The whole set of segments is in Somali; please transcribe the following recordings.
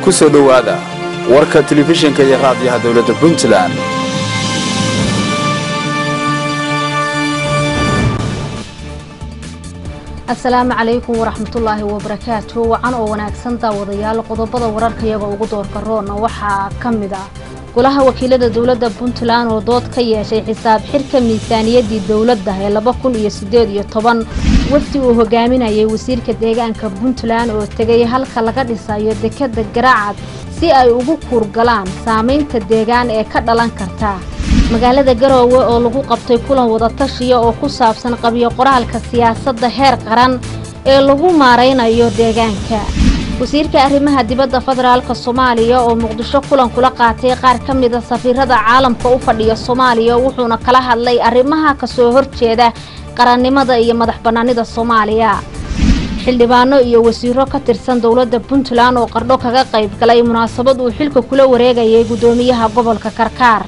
ku soo dhowaada warka telefishinka iyo raadiyaha dowladda puntland asalaamu calaykum waraxmatullaahi wabarakaatu wacan oo wanaagsan daawadayaal qodobada wararkayaga ugu doorka roona waxaa ka mid ah golaha wakiilada dowladda puntland oo dood ka yeeshay xisaab xirka miisaaniyaddii dowladda ee laba kun iyo siddeed iyo toban wafdi uu hogaaminayay wasiirka deegaanka puntland oo tegay halka laga dhisayo dekadda garaacad si ay ugu kuurgalaan saamaynta deegaan ee ka dhalan karta magaalada garoowe oo lagu qabtay kulan wadatashiya oo ku saabsan qabyo qoraalka siyaasadda heer qaran ee lagu maaraynayo deegaanka wasiirka arrimaha dibadda federaalka soomaaliya oo muqdisho kulan kula qaatay qaar ka mida safiirada caalamka u fadhiya soomaaliya wuxuuna kala hadlay arrimaha kasoo horjeeda qarannimada iyo madax bannaanida soomaaliya xildhibaano iyo wasiiro ka tirsan dowladda puntland oo qardho kaga qayb galay munaasabad uu xilka kula wareegayay guddoomiyaha gobolka karkaar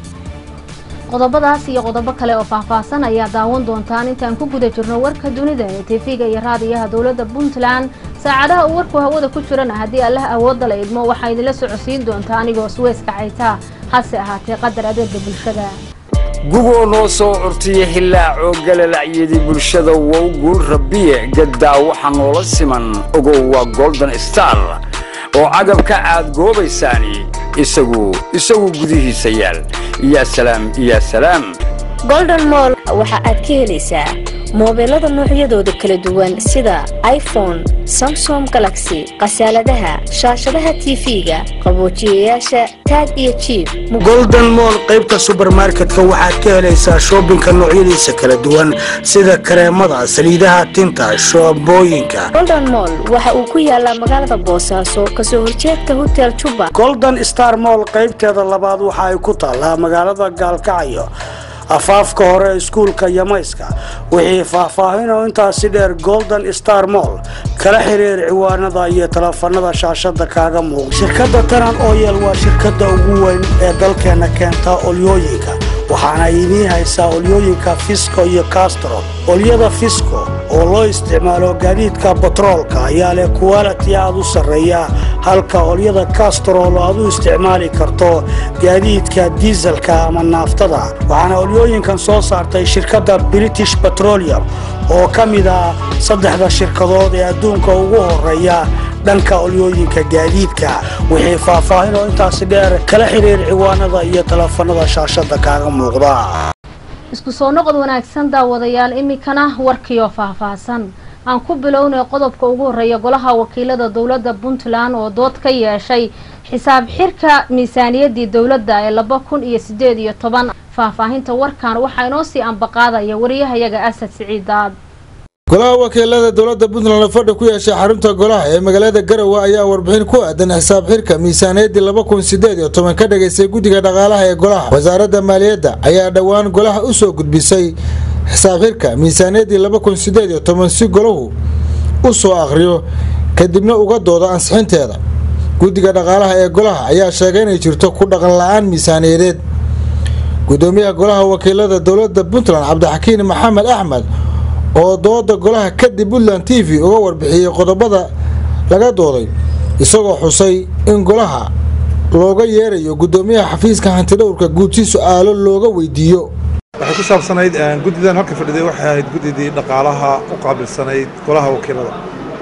qodobadaas iyo qodobo kale oo faahfaahsan ayaa daawan doontaan intaan ku guda jirno warka dunida ee tv-ga iyo raadiyaha dowladda puntland saacadaha uu warku hawada ku jirana haddii allah awoodda la idmo waxaa idinla socodsiin doontaa anigoo suweyska caytaa hase ahaatee qadar adeega bulshada gugoo noo soo curtiya hilaacoo galalacyadii bulshada wow guul rabbiye gaddaa waxa noola siman ogow waa golden star oo cagabka aad goobaysaani isagu isagu gudihiisa yaal yaa salaam yaa salaam golden moll waxa aad ka helaysaa moobeelada noocyadooda kala duwan sida iphone samsom galaxy khasaaladaha shaashadaha tv-ga qaboojiyayaasha taag iyo jiib golden moll qaybta subermarketka waxaad ka helaysaa shoobinka noocyadiisa kala duwan sida kareemada saliidaha tinta shoobooyinka golden moll waxa uu ku yaalaa magaalada boosaaso kasoo horjeedka hotel juba golden star moll qaybteeda labaad waxa ay ku taallaa magaalada gaalkacyo afaafka hore iskuulka yamayska wixii faahfaahinoo intaasi dheer golden star moll kala xiriir ciwaanada iyo teleefanada shaashada kaaga muuqda shirkadda tanan oyel waa shirkadda ugu weyn ee dalkeena keenta olyooyinka waxaana idiin haysaa olyooyinka fisco iyo castro olyada fisco oo loo isticmaalo gaadiidka batroolka ayaa leh kuwaliti aad u sarreeya halka olyada kastrol aad u isticmaali karto gaadiidka diiselka ama naaftada waxaana olyooyinkan soo saartay shirkadda british petroleum oo ka mid ah saddexda shirkadood ee adduunka ugu horeeya dhanka olyooyinka gaadiidka wixii faahfaahin oo intaasi dheer kala xiriir ciwaanada iyo teleefanada shaashada kaaga muuqda isku soo noqod wanaagsan daawadayaal iminkana warkiioo faahfaahsan aan ku bilownay qodobka ugu horeeya golaha wakiilada dowladda puntland oo dood ka yeeshay xisaab xirka miisaaniyaddii dowladda ee laba kun iyo siddeed iyo toban faahfaahinta warkan waxaa inoo sii ambaqaadaya wariyahayaga asad siciidaad golaha wakiilada dowladda puntland oo fadhi ku yeeshay xarunta golaha ee magaalada garowe ayaa warbixin ku aadan xisaab xirka miisaaniyaddii laba kun sideed iyo toban ka dhagaystay guddiga dhaqaalaha ee golaha wasaaradda maaliyadda ayaa dhowaan golaha u soo gudbisay xisaab xirka miisaaniyaddii laba kun sideed iyo toban si golahu u soo akhriyo kadibna uga doodo ansixinteeda guddiga dhaqaalaha ee golaha ayaa sheegay inay jirto ku dhaqan la-aan miisaaniyadeed gudoomiyaha golaha wakiilada dowladda puntland cabdixakiin maxamed axmed oo dooda golaha kadib puntland t v uga warbixiyey qodobada laga dooday isagoo xusay in golaha looga yeerayo gudoomiyaha xafiiska hantidhowrka guud si su-aalo looga weydiiyo waxay ku saabsanayd guddidan halka fadhiday waxay ahayd guddidii dhaqaalaha u qaabilsanayd golaha wakiilada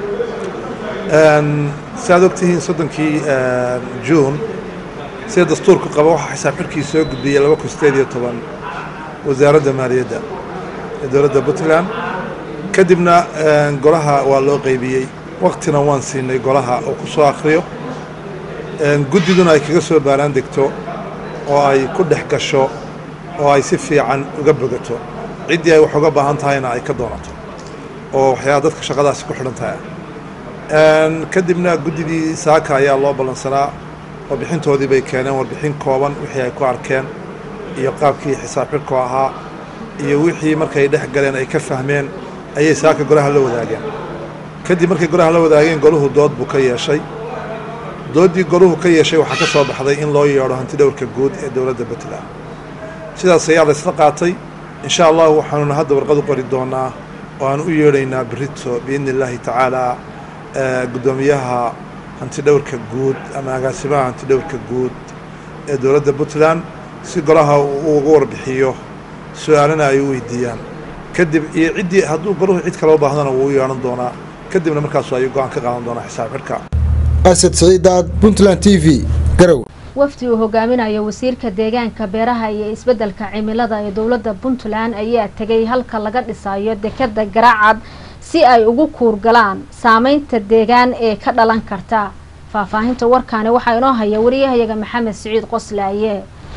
si aad ogtihiin soddonkii juun sida dastuurku qaba waxaa xisaab xirkii soo gudbiyey laba kun sideed iyo toban wasaaradda maaliyadda ee dowladda puntland kadibna golaha waa loo qaybiyey waktina waan siinay golaha oo ku soo akhriyo guddiduna ay kaga soo baaraan degto oo ay ku dhex gasho oo ay si fiican uga bogato ciddii ay wax uga baahan tahayna ay ka doonato oo waxyaaba dadka shaqadaasi ku xidhan tahay kadibna guddidii saaka ayaa loo ballansanaa warbixintoodii bay keeneen warbixin kooban wixii ay ku arkeen iyo qaabkii xisaab xirku ahaa iyo wixii markay dhex galeen ay ka fahmeen ayay saaka golaha la wadaageen kadib markay golaha la wadaageen goluhu dood buu ka yeeshay dooddii goluhu ka yeeshay waxaa ka soo baxday in loo yeedho hantidhowrka guud ee dowladda puntland sidaas ayaa la isla qaatay insha allahu waxaanuna hadda warqad u qori doonaa oo aan u yeedhaynaa berito biidni illaahi tacaala guddoomiyaha hantidhowrka guud ama agaasimaha hantidhowrka guud ee dowladda puntland si golaha uu uga warbixiyo su-aalana ay u weydiiyaan kadib iyo ciddii hadduu golahu cid kale u baahdana wuu u yeedhan doonaa kadibna markaasu ayuu go-aan ka qaadan doonaa xisaab xidhka asad siciidaad puntland t v garow wafdi uu hogaaminayo wasiirka deegaanka beeraha iyo isbeddelka cimilada ee dowladda puntland ayaa tegay halka laga dhisayo dekeda garaacad si ay ugu kuurgalaan saameynta deegaan ee ka dhalan karta faahfaahinta warkaani waxaa inoo haya wariyahayaga maxamed siciid qoslaaye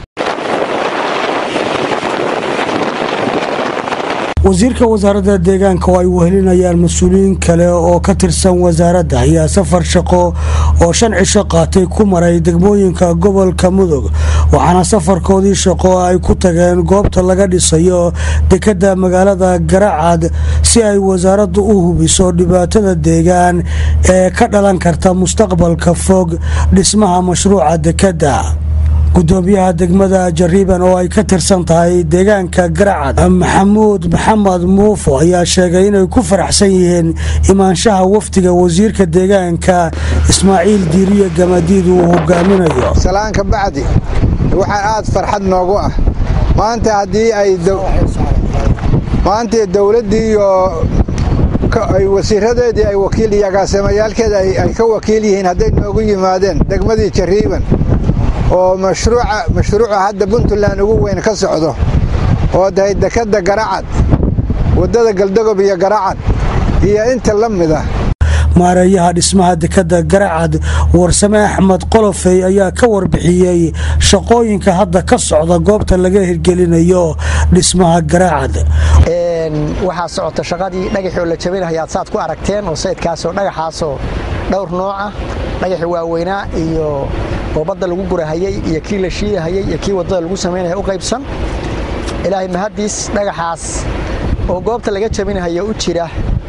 wasiirka wasaaradda deegaanka oo ay wehelinayaan mas-uuliyiin kale oo ka tirsan wasaaradda ayaa safar shaqo oo shan cisho qaatay ku maray degmooyinka gobolka mudug waxaana safarkoodii shaqo ay ku tageen goobta laga dhisayo dekadda magaalada garacad si ay wasaaraddu u hubiso dhibaatada deegaan ee ka dhalan karta mustaqbalka fog dhismaha mashruuca dekadda gudoomiyaha degmada jariiban oo ay ka tirsan tahay deegaanka garacad maxamuud maxamed muufo ayaa sheegay inay ku faraxsan yihiin imaanshaha wafdiga wasiirka deegaanka ismaaciil diiriye gamadiid uu hogaaminayo salaanka bacdi waxaa aad farxad noogu ah maanta haddii ay maanta dowladdii iyo ay wasiiradeedii ay wakiil iyo agaasamayaalkeeda ay ka wakiil yihiin hadday noogu yimaadeen degmadii jariiban oo mashruuca mashruuca hadda puntland ugu weyn ka socdo oo dahay dekadda garacad waddada galdagob iyo garacad iyo inta la mid ah maareeyaha dhismaha dekadda garacad warsame axmed qolofey ayaa ka warbixiyey shaqooyinka hadda ka socda goobta laga hirgelinayo dhismaha garacad waxaa socota shaqadii dhagaxoo la jabinahayaad saad ku aragteen oo sayidkaasoo dhagaxaasoo dhowr nooca dhagaxi waaweynaa iyo oo badda lagu gurahayey iyo kii la shiidahayey iyo kii waddada lagu samaynaya u qaybsan ilaahay mahaddiis dhagaxaas oo goobta laga jabinahayo u jira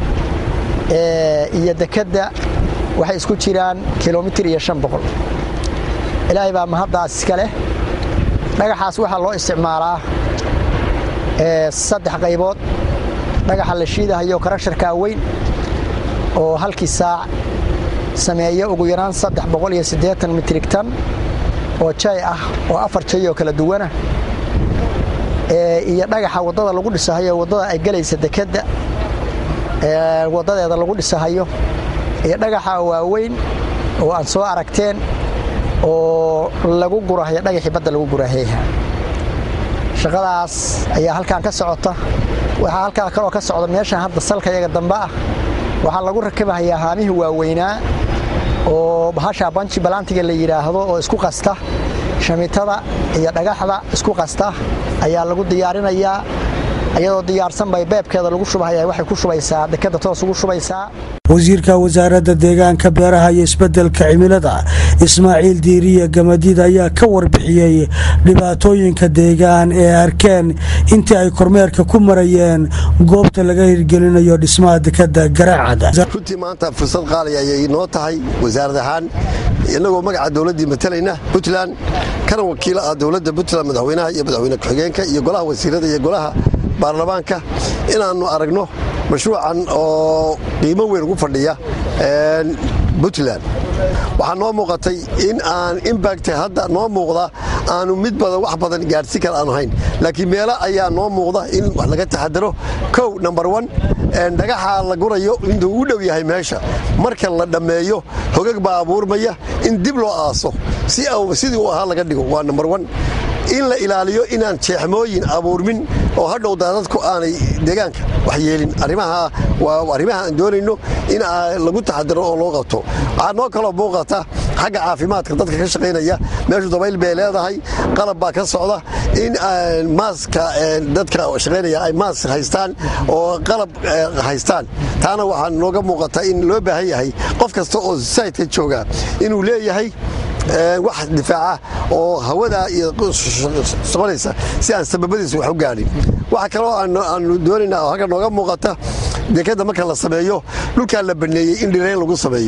iyo dekedda waxay isku jiraan kilomitir iyo shan boqol ilaahay baa mahaddaas iska leh dhagaxaas waxaa loo isticmaalaa saddex qaybood dhagaxa la shiidahayo karasharkaa weyn oo halkii saac sameeya ugu yaraan saddex boqol iyo siddeetan mitrig tan oo jay ah oo afar jay oo kala duwana iyo dhagaxa waddada lagu dhisahayo waddada ay gelaysa dekedda waddadeeda lagu dhisahayo iyo dhagaxa waaweyn oo aan soo aragteen oo lagu gurahayo dhagaxii badda lagu gurahayha shaqadaas ayaa halkaan ka socota waxaa halkaa kaloo ka socda meeshan hadda salka yaga dambe ah waxaa lagu rakibahayaa haamihii waaweynaa oo bahashaa banji balantiga la yidhaahdo oo isku qasta shamitada iyo dhagaxda isku qasta ayaa lagu diyaarinayaa iyadoo diyaarsan bay beebkeeda lagu shubahaya waxay ku shubaysaa dekadda toos ugu shubaysaa wasiirka wasaaradda deegaanka beeraha iyo isbeddelka cimilada ismaaciil diiriye gamadiid ayaa ka warbixiyey dhibaatooyinka deegaan ee arkeen intii ay kormeerka ku marayeen goobta laga hirgelinayo dhismaha dekadda garacad runtii maanta fursad qaali ayay noo tahay wasaarad ahaan innagoo magaca dowladdii matalayna puntland kana wakiilo ah dowladda puntland madaxweynaha iyo madaxweyne ku-xigeenka iyo golaha wasiirada iyo golaha baarlamaanka inaannu aragno mashruucan oo qiimo weyn ugu fadhiya puntland waxaa noo muuqatay in aan imbacta hadda noo muuqda aanu mid badan wax badan gaadhsi kale aanu hayn laakiin meelo ayaa noo muuqda in wax laga taxadaro kow number one dhagaxa la gurayo intuu u dhow yahay meesha marka la dhammeeyo hogag baa abuurmaya in dib loo aaso sidii uu ahaa laga dhigo waa number one in la ilaaliyo inaan jeexmooyin abuurmin oo hadhow daadadku aanay deegaanka wax yeelin arrimaha waa arrimaha aan doonayno in lagu taxadiro oo loo qabto waxaa noo kaloo muuqata xagga caafimaadka dadka ka shaqaynaya meeshu dabayl bay leedahay qalab baa ka socda in maaska dadka shaqaynaya ay maask haystaan oo qalab haystaan taana waxaa nooga muuqata in loo baahan yahay qof kasta oo sayidka jooga inuu leeyahay wax difaaca oo hawada iyo soconaysa si aan sababadiisa wax u gaadhin waxa kaloo aanu doonaynaa oo halka nooga muuqata dekadda marka la sameeyo dhulkaa la baneeyey in dhirayn lagu sameeyo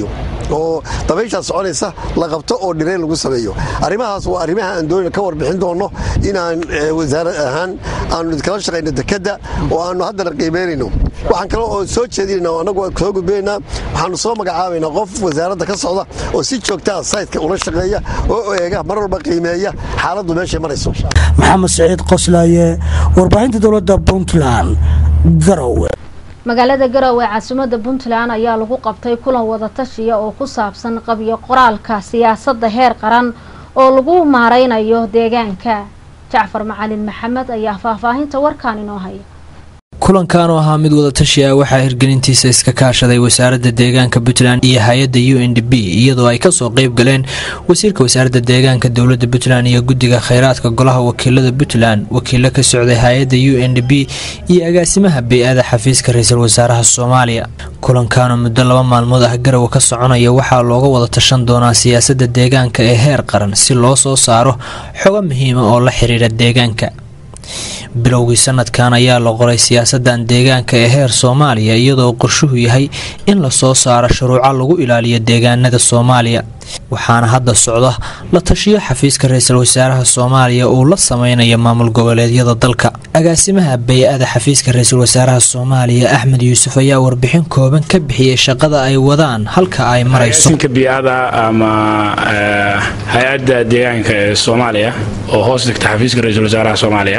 oo dabayshaa soconaysa la qabto oo dhireen lagu sameeyo arrimahaas waa arrimaha aan doonayna ka warbixin doonno inaan wasaarad ahaan aanu idinkala shaqayno dekedda oo aanu haddana qiimeynayno waxaan kale oo soo jeedinayna annagu soo gudbinaynaa waxaanu soo magacaabaynaa qof wasaaradda ka socda oo si joogtaa saytka ula shaqeeya oo eega mar walba qiimeeya xaaladdu meeshay marayso maxamed siciid qoslaaye warbaahinta dowladda puntland garowe magaalada garowe ee caasimada puntland ayaa lagu qabtay kulan wadatashiya oo ku saabsan qabyo qoraalka siyaasadda heer qaran oo lagu maareynayo deegaanka jacfar macalin maxamed ayaa faahfaahinta warkaan inoo haya kulankan oo ahaa mid wadatashi ah waxaa hirgelintiisa iska kaashaday wasaaradda deegaanka puntland iyo hay-adda u n d b iyadoo ay kasoo qeyb galeen wasiirka wasaaradda deegaanka dowladda puntland iyo guddiga kheyraadka golaha wakiilada puntland wakiilo ka socday hay-adda u n d b iyo agaasimaha bey-ada xafiiska ra-iisul wasaaraha soomaaliya kulankanoo muddo laba maalmood ah garowe ka soconaya waxaa looga wada tashan doonaa siyaasadda deegaanka ee heer qaran si loo soo saaro xogo muhiima oo la xiriira deegaanka bilowgii sanadkan ayaa la qoray siyaasadan deegaanka ee heer soomaaliya iyadoo qorshuhu yahay in lasoo saaro shuruuco lagu ilaaliyo deegaanada soomaaliya waxaana hadda socda la tashiyo xafiiska ra-iisul wasaaraha soomaaliya uu la sameynayo maamul goboleedyada dalka agaasimaha bey-ada xafiiska ra-iisul wasaaraha soomaaliya axmed yuusuf ayaa warbixin kooban ka bixiyey shaqada ay wadaan halka ay marayso biada ama hay-adda deegaanka ee soomaaliya oo hoos dhigta xafiiska ra-iisul wasaaraha soomaaliya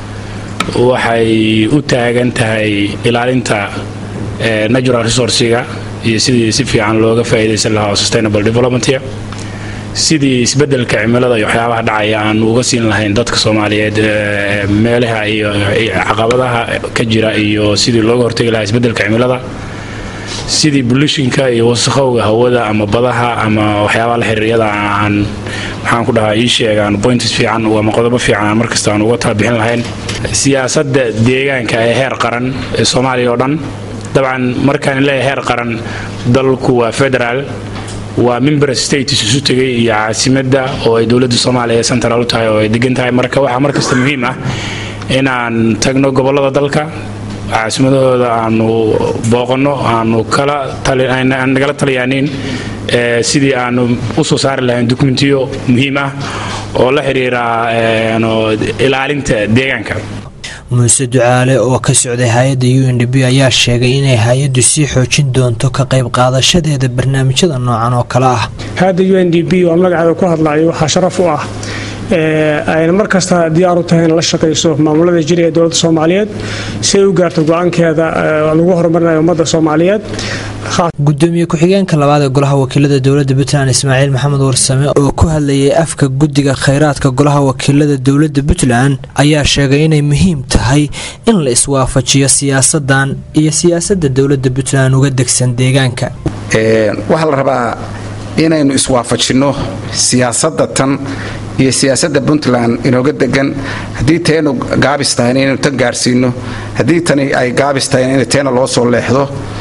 waxay u taagan tahay ilaalinta natural resourciga iyo sidii si fiican looga faa'iidaysan lahaa oo sustainable developmentia sidii isbeddelka cimilada iyo waxyaabaha dhacaya aanu uga siin lahayn dadka soomaaliyeed meelaha iyo caqabadaha ka jira iyo sidii looga hortegi lahaa isbeddelka cimilada sidii bulishinka iyo wasakhowga hawada ama badaha ama waxyaabaha la xiriiryada aan maxaan ku dhahaa ii sheegaan points fiican ama qodobo fiican aan markasta aan uga talabixin lahayn siyaasadda deegaanka ee heer qaran ee soomaaliya oo dhan dabcan markaan leeyahay heer qaran dalku waa federaal waa member states isu tegay iyo caasimadda oo ay dowladda soomaaliya ee central u tahay oo ay degan tahay marka waxaa markasta muhiim ah inaan tagno gobollada dalka caasimadahooda aanu booqanno aanu kala nagala taliyaanin sidii aanu u soo saari lahayn dokumentiyo muhiim ah oo la xiriira ilaalinta deegaanka muuse ducaale oo ka socday hay-adda u n d b ayaa sheegay inay hay-addu sii xoojin doonto ka qayb qaadashadeeda barnaamijyada noocan oo kale ah hay-adda u n d b oo magaceeda ku hadlayo waxaa sharaf u ah ayna mar kasta diyaar u tahay in la shaqayso maamulada jira ee dowladda soomaaliyeed si ay u gaarto go-aankeeda lagu horumarinayo ummadda soomaaliyeed gudoomiye ku-xigeenka labaad ee golaha wakiilada dowladda puntland ismaaciil maxamed warsame oo ku hadlayay afka guddiga kheyraadka golaha wakiilada dowladda puntland ayaa sheegay inay muhiim tahay in la iswaafajiyo siyaasadan iyo siyaasadda dowladda puntland uga degsan deegaanka waxaa la rabaa inaynu iswaafajinno siyaasadda tan iyo siyaasadda puntland inooga degan haddii teenu gaabis tahayna inaynu tan gaarsiino haddii tani ay gaabis tahayna in teena loo soo leexdo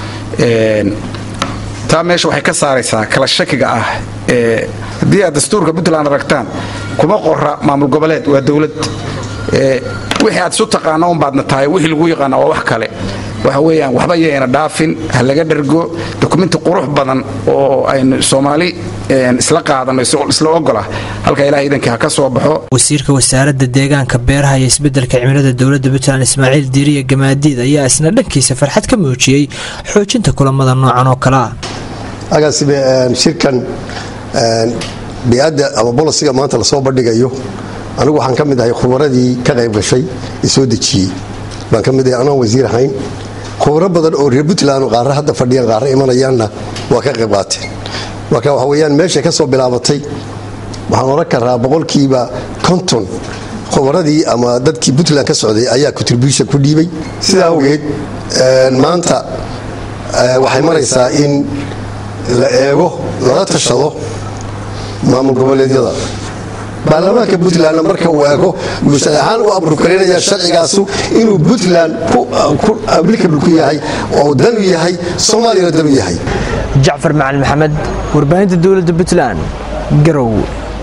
taa meesha waxay ka saaraysaa kala shakiga ah haddii aad dastuurka puntland aragtaan kuma qora maamul goboleed waa dowlad wixii aad isu taqaana unbaadna tahay wixii lagu yaqaana waa wax kale waxa weeyaan waxba yayna dhaafin ha laga dhergo dokumenti qurux badan oo aynu soomaali isla qaadano isla ogola halka ilaah iidankii ha ka soo baxo wasiirka wasaaradda deegaanka beeraha iyo isbeddelka cimilada dowladda puntland ismaaciil diiriya gamaadiid ayaa isna dhankiisa farxad ka muujiyey xoojinta kulamada noocan oo kale ah agaasibe shirkan bi-adda ama bolisiga maanta lasoo bandhigayo anigu waxaan ka mid ahay khubaradii ka qayb gashay ee soo dejiyey baan ka mid ahay anoon wasiir ahayn khubaro badan oo reer puntland qaarre hadda fadhiyaan qaarre imanayaanna waa ka qayb qaateen marka waxa weyaan meeshay ka soo bilaabatay waxaan oran karaa boqolkiiba konton khubaradii ama dadkii puntland ka socday ayaa contribution ku dhiibay sidaa awgeed maanta waxay maraysaa in la eego lala tashado maamul goboleedyada baarlamaanka puntlandna marka uu eego bulshada ahaan u abrukarinaya sharcigaasu inuu puntland applicable ku yahay oo danu yahay soomaaliyana danu yahay jacfar macalin maxamed warbaahinta dowladda puntland garow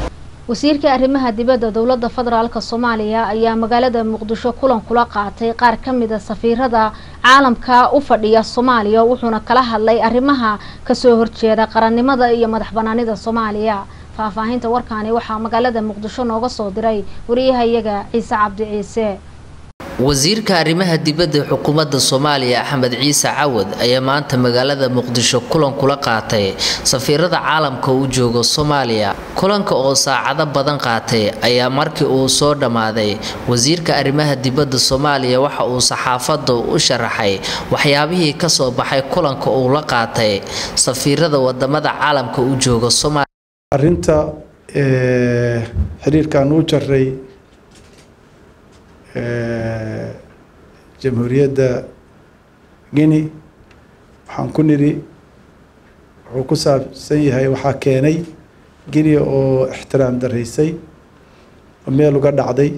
wasiirka arrimaha dibadda dowladda federaalk soomaaliya ayaa magaalada muqdisho kulan kula qaatay qaar ka mida safiirada caalamka u fadhiya soomaaliya wuxuuna kala hadlay arrimaha kasoo horjeeda qarannimada iyo madax banaanida soomaaliya faahfaahinta warkaani waxaa magaalada muqdisho nooga soo diray wariyahayaga ciise cabdi ciise wasiirka arrimaha dibadda xukuumadda soomaaliya axmed ciise cawad ayaa maanta magaalada muqdisho kulan kula qaatay safiirada caalamka u jooga soomaaliya kulanka oo saacado badan qaatay ayaa markii uu soo dhammaaday wasiirka arrimaha dibadda soomaaliya waxa uu saxaafadda u sharaxay waxyaabihii kasoo baxay kulanka uu la qaatay safiirada wadamada caalamka u jooga soomaaliya arrinta xiriirkaan u jaray jamhuuriyadda guinea waxaan ku nidhi wuxuu ku saabsan yahay waxaa keenay guinea oo ixtiraam daraysay oo meel uga dhacday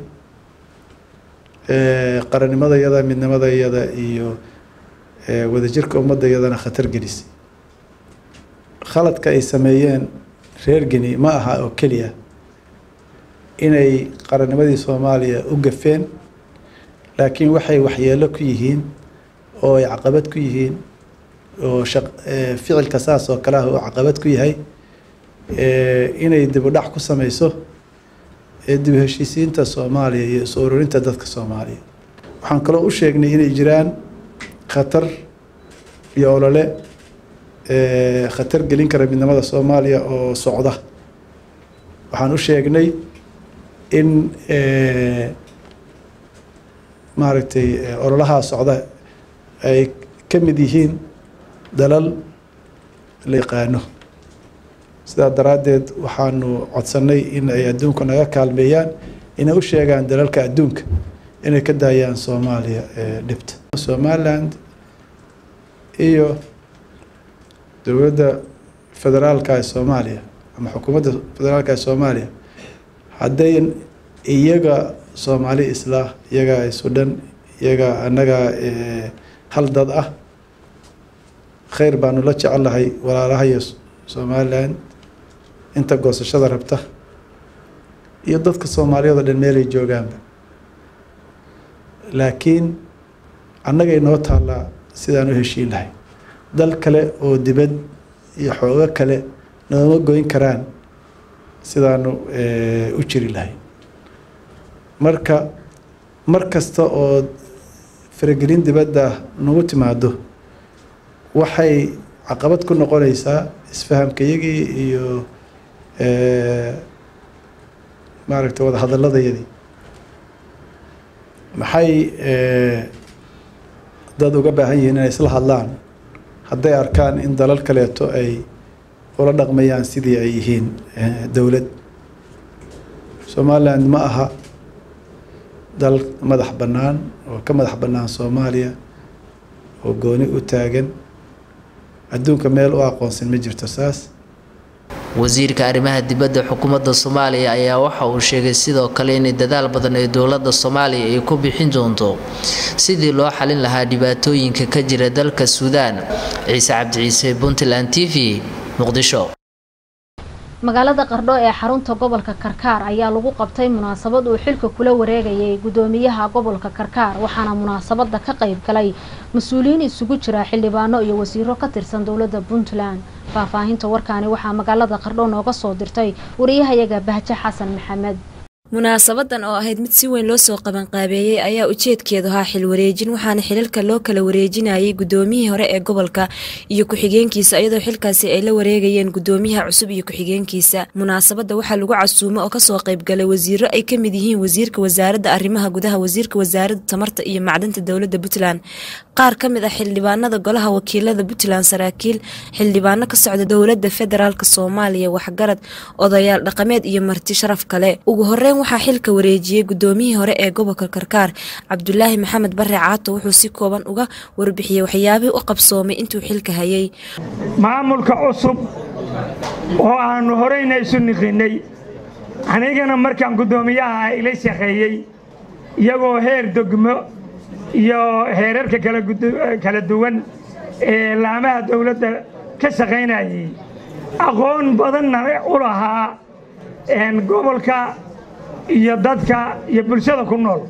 qarannimadayada midnimadayada iyo wadajirka ummadayadana khatar gelisay khaladka ay sameeyeen reer guinea ma aha oo keliya inay qarannimadii soomaaliya u gafeen laakiin waxay waxyeelo ku yihiin oo ay caqabad ku yihiin oo ficilka saas oo kale ah oo caqabad ku yahay inay dib u dhac ku sameyso dib u heshiisiinta soomaaliya iyo is ururinta dadka soomaaliya waxaan kaloo u sheegnay inay jiraan khatar iyo olole khatar gelin kara midnimada soomaaliya oo socda waxaan u sheegnay in maaragtay ololahaa socda ay ka mid yihiin dalal la yaqaano sidaa daraaddeed waxaanu codsannay in ay adduunka naga kaalmeeyaan inay u sheegaan dalalka adduunka inay ka daayaan soomaaliya dhibta somaliland iyo dowladda federaalka ee soomaaliya ama xukuumadda federaalka ee soomaaliya hadday iyaga soomaali islah iyaga sudhan iyaga annaga hal dad ah khayr baanu la jecelnahay walaalahayo somaliland inta goosashada rabta iyo dadka soomaaliyeed oo dhan meelay joogaanba laakiin annagay noo taallaa sidaan u heshiin lahay dal kale oo dibad iyo xoogo kale nooma goyn karaan sidaanu u jiri lahay marka mar kasta oo faragelin dibadda nagu timaado waxay caqabad ku noqonaysaa isfahamkayagii iyo maaragtay wada hadalladayadii maxay dad uga baahan yihiin inay isla hadlaan hadday arkaan in dalal kaleeto ay ula dhaqmayaan sidii ay yihiin dowlad somaliland ma aha dal madax bannaan oo ka madax bannaan soomaaliya oo gooni u taagan adduunka meel u aqoonsan ma jirto saas wasiirka arrimaha dibadda xukuumadda soomaaliya ayaa waxa uu sheegay sidoo kale inay dadaal badan ee dowladda soomaaliya ay ku bixin doonto sidii loo xalin lahaa dhibaatooyinka ka jira dalka suudaan ciise cabdi ciise puntland t v muqdisho magaalada qardho ee xarunta gobolka karkaar ayaa lagu qabtay munaasabad uu xilka kula wareegayay gudoomiyaha gobolka karkaar waxaana munaasabada ka qayb galay mas-uuliyiin isugu jira xildhibaano iyo wasiiro ka tirsan dowladda puntland faahfaahinta warkaani waxaa magaalada qardho nooga soo dirtay wariyahayaga bahje xasan maxamed munaasabadan oo ahayd mid si weyn loo soo qabanqaabeeyey ayaa ujeedkeedu ahaa xil wareejin waxaana xilalka loo kala wareejinayay gudoomiyihii hore ee gobolka iyo ku-xigeenkiisa iyadoo xilkaasi ay la wareegayeen gudoomiyaha cusub iyo ku-xigeenkiisa munaasabada waxaa lagu casuumo oo kasoo qaybgalay wasiiro ay kamid yihiin wasiirka wasaaradda arrimaha gudaha wasiirka wasaaradda tamarta iyo macdanta dowladda puntland qaar ka mid ah xildhibaanada golaha wakiilada puntland saraakiil xildhibaano ka socda dowladda federaalk soomaaliya waxgarad odayaal dhaqameed iyo marti sharaf kale ugu horeyn waxaa xilka wareejiyey gudoomiyihii hore ee gobolka karkaar cabdulaahi maxamed bare caato wuxuu si kooban uga warbixiyey waxyaabihii u qabsoomay intuu xilka hayay maamulka cusub oo aanu horeyna isu niqinay anigana markaan guddoomiyaha ila shaqeeyey iyagoo heer degmo iyo heerarka kala duwan ee laamaha dowladda ka shaqaynayay aqoon badanna u lahaa gobolka iyo dadka iyo bulshada ku nool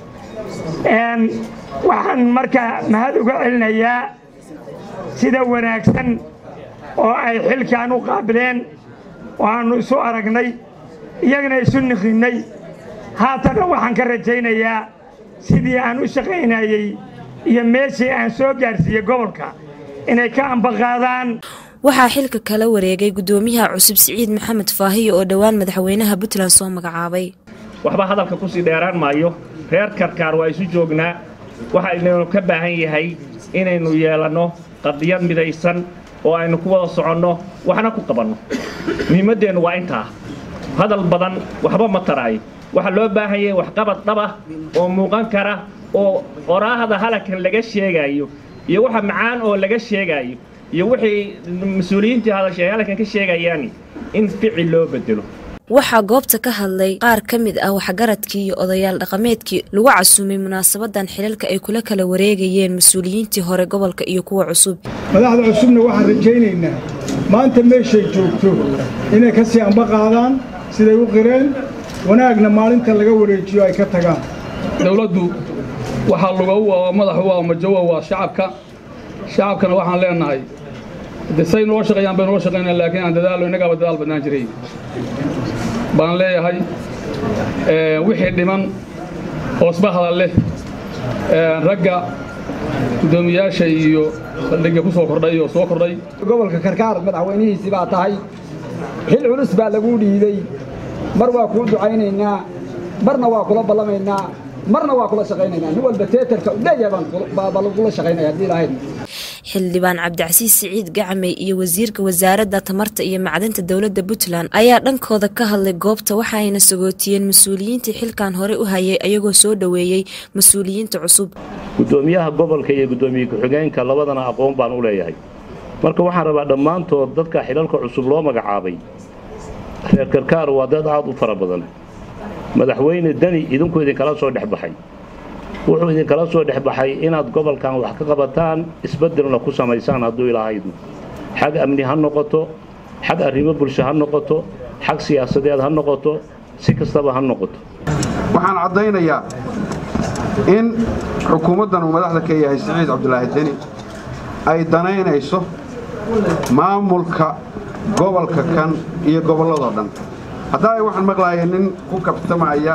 waxaan markaa mahad uga celinayaa sida wanaagsan oo ay xilkan u qaabileen oo aannu isu aragnay iyagana isu niqinnay haatanna waxaan ka rajaynayaa sidii aan u shaqaynayey iyo meeshii aan soo gaarsiiyey gobolka inay ka ambaqaadaan waxaa xilka kala wareegay gudoomiyaha cusub siciid maxamed faahiyo oo dhowaan madaxweynaha puntland soo magacaabay waxba hadalka ku sii dheeraan maayo reer karkaar waa isu joognaa waxaynanu ka baahan yahay inaynu yeelanno qadiyad midaysan oo aynu ku wada soconno waxna ku qabanno muhiimmaddeennu waa intaa hadal badan waxba ma taraayo waxaa loo baahan yahay waxqabad dhabah oo muuqan kara oo qoraahda halagkan laga sheegaayo iyo waxa macaan oo laga sheegaayo iyo wixii mas-uuliyiintii hadashay halkan ka sheegayaan in ficil loo bedelo waxaa goobta ka hadlay qaar ka mid ah waxgaradkii iyo odayaal dhaqameedkii lagu casuumay munaasabadan xilalka ay kula kala wareegayeen mas-uuliyiintii hore gobolka iyo kuwa cusub madaxda cusubna waxaan rajaynaynaa maanta meeshay joogto inay ka sii amba qaadaan siday u qireen wanaagna maalinta laga wareejiyo ay ka tagaan dowladdu waxaa lugow oo madax u ah majowa waa shacabka shacabkana waxaan leenahay de say noo shaqeeyaan bay noo shaqeynaa laakiin aan dadaalo innagaaba dadaal badnaan jiray baan leeyahay wixii dhiman hoosba hadal leh ragga guddoomiyaasha iyo saldhigga ku soo kordhay oo soo kordhay gobolka karkaar madaxweynihiisii baa tahay xil culus baa laguu dhiibey mar waa kuu ducaynaynaa marna waa kula ballamaynaa marna waa kula shaqaynaynaa nin walba teetarka udheeyahay baan lagula shaqaynaya haddii lahayd xildhibaan cabdicasiis siciid gacmey iyo wasiirka wasaaradda tamarta iyo macdanta dowladda puntland ayaa dhankooda ka hadlay goobta waxaayna sagootiyeen mas-uuliyiintii xilkan hore u hayay ayagoo soo dhoweeyey mas-uuliyiinta cusub gudoomiyaha gobolka iyo gudoomiye ku-xigeenka labadana aqoon baan u leeyahay marka waxaan rabaa dhammaantood dadka xilalka cusub loo magacaabay reer karkaar waa dad aad u fara badan madaxweyne deni idinku idinkala soo dhex baxay wuxuu idinkala soo dhex baxay inaad gobolkan wax ka qabataan isbeddelna ku samaysaan hadduu ilaahaydu xag amni ha noqoto xag arrimo bulsho ha noqoto xag siyaasadeed ha noqoto si kastaba ha noqoto waxaan caddaynayaa in xukuumaddan uu madaxda ka yahay siciid cabdulaahi deni ay danaynayso maamulka gobolka kan iyo gobolladoo dhan haddaa ay waxaan maqlaaya nin ku kabtamaya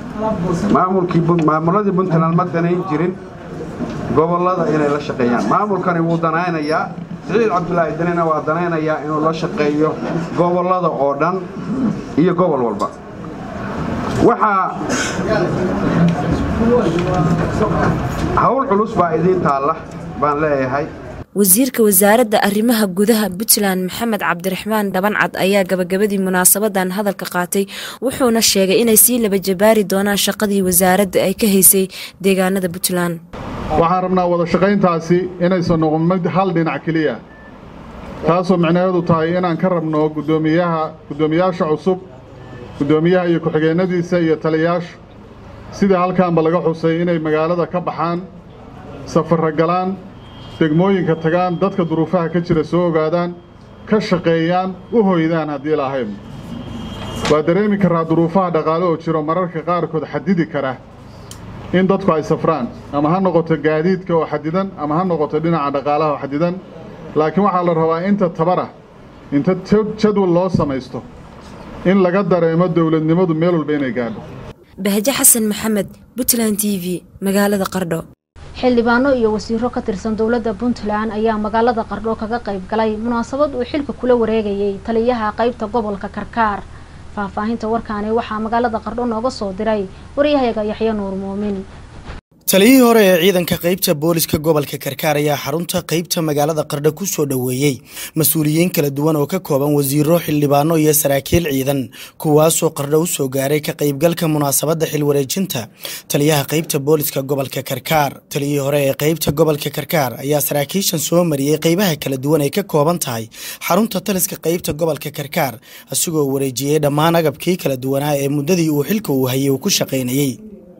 maamuladii puntland ma danayn jirin gobollada inay la shaqeeyaan maamulkani wuu danaynayaa siciid cabdulaahi danina waa danaynayaa inuu la shaqeeyo gobollada oo dhan iyo gobol walba waxaa hawl culus baa idiin taalla baan leeyahay wasiirka wasaaradda arrimaha gudaha puntland maxamed cabdiraxmaan dhabancad ayaa gabagabadii munaasabadan hadalka qaatay wuxuuna sheegay inay sii laba jabaari doonaan shaqadii wasaaradda ay ka haysay deegaanada puntland waxaan rabnaa wada shaqayntaasi inaysan noqon mid hal dhinac keliya taasoo micnaheedu tahay inaan ka rabno gudoomiyaha guddoomiyaasha cusub guddoomiyaha iyo ku-xigeennadiisa iyo taliyaashu sidai halkaanba laga xusay inay magaalada ka baxaan safarra galaan degmooyinka tagaan dadka duruufaha ka jira soo ogaadaan ka shaqeeyaan u hoydaan haddii lahayn waa dareemi karraa duruufaha dhaqaale oo jiro mararka qaarkood xadidi kara in dadku ay safraan ama ha noqoto gaadiidka oo xadidan ama ha noqoto dhinaca dhaqaalaha oo xadidan laakiin waxaa la rabaa inta tabara inta jadwal loo samaysto in laga dareemo dowladnimadu meel walba inay gaadho bahje xasan maxamed puntland t v magaalada qardho xildhibaano iyo wasiiro ka tirsan dowladda puntland ayaa magaalada qardho kaga qayb galay munaasabad uu xilka kula wareegayay taliyaha qaybta gobolka karkaar faahfaahinta warkaani waxaa magaalada qardho nooga soo diray waryahayaga yaxya nuur muumin taliyihii hore ee ciidanka qaybta booliska gobolka karkaar ayaa xarunta qaybta magaalada qardho ku soo dhoweeyey mas-uuliyiin kala duwan oo ka kooban wasiiro xildhibaano iyo saraakiil ciidan kuwaasoo qardho u soo gaaray ka qaybgalka munaasabadda xilwareejinta taliyaha qaybta booliska gobolka karkaar taliyihii hore ee qaybta gobolka karkaar ayaa saraakiishan soo mariyey qaybaha kala duwan ay ka kooban tahay xarunta taliska qaybta gobolka karkaar asigoo wareejiyey dhammaan agabkii kala duwanaa ee muddadii uu xilka uu hayay uu ku shaqaynayey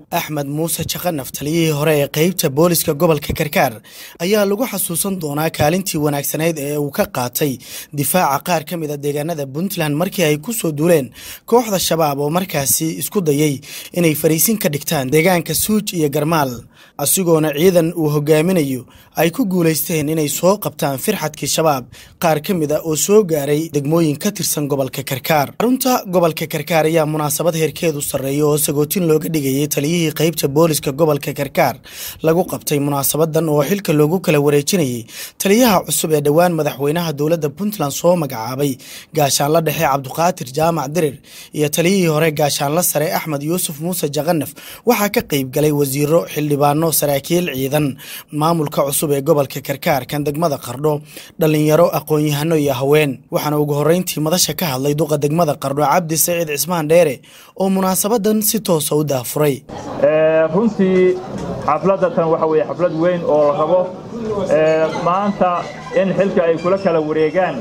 axmed muuse jaqanaf taliyihii hore ee qeybta booliska gobolka karkaar ayaa lagu xasuusan doonaa kaalintii wanaagsanayd ee uu ka qaatay difaaca qaar ka mid a deegaanada puntland markii ay ku soo duuleen kooxda shabaab oo markaasi isku dayay inay fariisin ka dhigtaan deegaanka suuj iyo garmaal asigoona ciidan uu hogaaminayo ay ku guulaysteen inay soo qabtaan firxadkii shabaab qaar ka mid a oo soo gaaray degmooyin ka tirsan gobolka karkaar xarunta gobolka karkaar ayaa munaasabad heerkeedu sarreeya oo sagootin looga dhigayay taliyihii qeybta booliska gobolka karkaar lagu qabtay munaasabadan oo xilka loogu kala wareejinayay taliyaha cusub ee dhowaan madaxweynaha dowladda puntland soo magacaabay gaashaanla dhexe cabduqaadir jaamac dirir iyo taliyihii hore gaashaanla sare axmed yuusuf muuse jaqanaf waxaa ka qeyb galay wasiiro xildhibaano saraakiil ciidan maamulka cusub ee gobolka karkaar kan degmada qardho dhallinyaro aqoon-yahano iyo haween waxaana ugu horreyntii madasha ka hadlay duqa degmada qardho cabdi saciid cismaan dheere oo munaasabadan si toosa u daafuray runtii xafladda tan waxa weeye xaflad weyn oo la rabo maanta in xilka ay kula kala wareegaan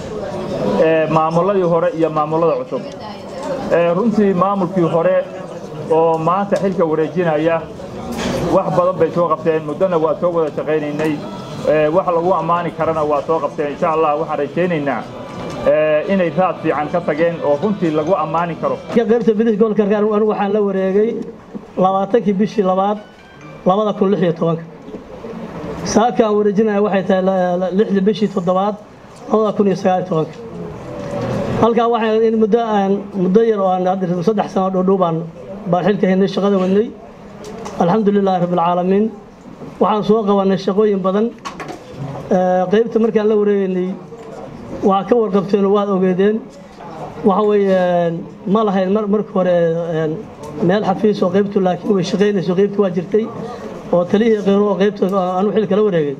maamulladii hore iyo maamullada cusub runtii maamulkii hore oo maanta xilka wareejinaya wax badan bay soo qabteen muddona waa soo wada shaqaynaynay wax lagu ammaani karana waa soo qabteen insha allah waxaan rajaynaynaa inay raad fiican ka tageen oo runtii lagu ammaani karo qaybta bidix gobolka karkaar anigu waxaan la wareegay labaatankii bishii labaad labada kun lix iyo tobanka saaka aan wareejinaya waxay tahay lixdii bishii toddobaad labada kun iyo sagaal iyo tobanka halkaa waxay in muddo aan muddo yar oo aan hadda saddex sano dhow baan baan xilka haynay shaqada wadnay alxamdulilaahi rabbilcaalamiin waxaan soo qabannay shaqooyin badan qaybta markaan la wareegaynay waxaa ka warqabteen oo waad ogeedeen waxa weeye ma lahayn marka hore meel xafiis oo qaybtu laakiin way shaqaynayso qaybtu waa jirtay oo taliyihii qeyro oo qaybta anuu xilka la wareegay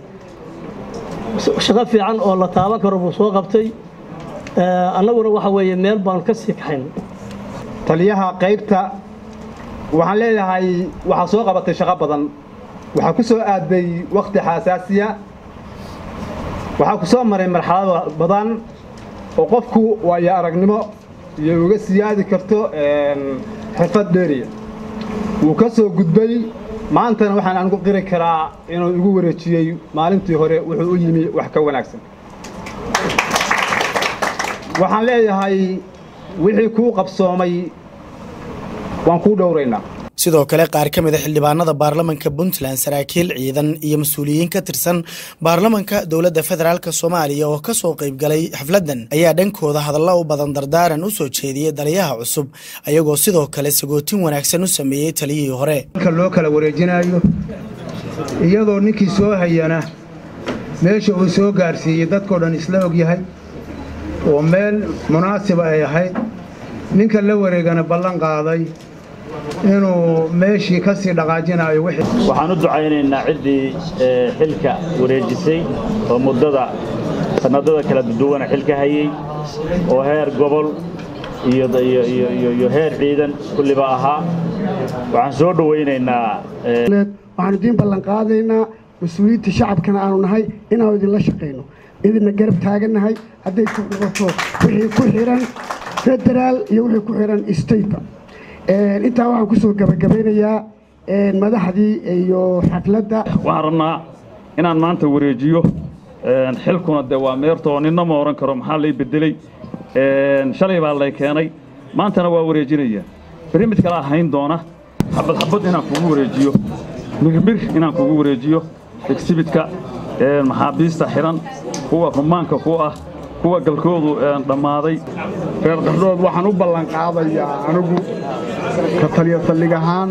shaqo fiican oo la taaban karo buu soo qabtay annaguna waxa weeye meel baanu ka sii kaxayn taliyaha qaybta waxaan leeyahay waxaa soo qabatay shaqo badan waxaa ku soo aaday wakhti xasaasiya waxaa ku soo maray marxalado badan oo qofku waayo aragnimo iyo uga siyaadi karto xirfad dheeriya wuu ka soo gudbay maantana waxaan anigu qiri karaa inuu igu wareejiyey maalintii hore wuxuu u yimi wax ka wanaagsan waxaan leeyahay wixii kuu qabsoomay waan kuu dhowraynaa sidoo kale qaar ka mid a xildhibaanada baarlamanka puntland saraakiil ciidan iyo mas-uuliyiin ka tirsan baarlamanka dowladda federaalk soomaaliya oo ka soo qayb galay xafladdan ayaa dhankooda hadallo u badan dardaaran u soo jeediyey taliyaha cusub ayagoo sidoo kale sagootin wanaagsan u sameeyey taliyihii hore ka loo kala wareejinayo iyadoo ninkii soo hayana meesha uu soo gaarsiiyey dadkao dhan isla og yahay oo meel munaasiba ay ahayd ninka la wareegana ballan qaaday inuu meeshii ka sii dhaqaajinayo waxaan u ducaynaynaa ciddii xilka wareejisay oo muddada sannadada kala duwana xilka hayey oo heer gobol iyo heer ciidan kulliba ahaa waxaan soo dhowaynaynaa waxaanu idiin ballan qaadaynaa mas-uuliyiinta shacabkana aanu nahay inaanu idinla shaqayno idinna garab taagannahay hadday ku noqoto wixii ku xihan federaal iyo wixii ku xihan stateba intaa waxaan ku soo gabagabaynayaa madaxdii iyo xafladda waxaan rabnaa inaan maanta wareejiyo xilkuna de waa meertoo ninna ma ohan karo maxaa lay bedelay shalay baa lay keenay maantana waa wareejinaya berri mid kale ahayn doona xabad xabad inaan kugu wareejiyo mirmir inaan kugu wareejiyo exhibidka maxaabiista xiran kuwa rumaanka ku ah kuwa galkoodu dhammaaday reer qardhood waxaan u ballan qaadayaa anigu ka taliya saldhig ahaan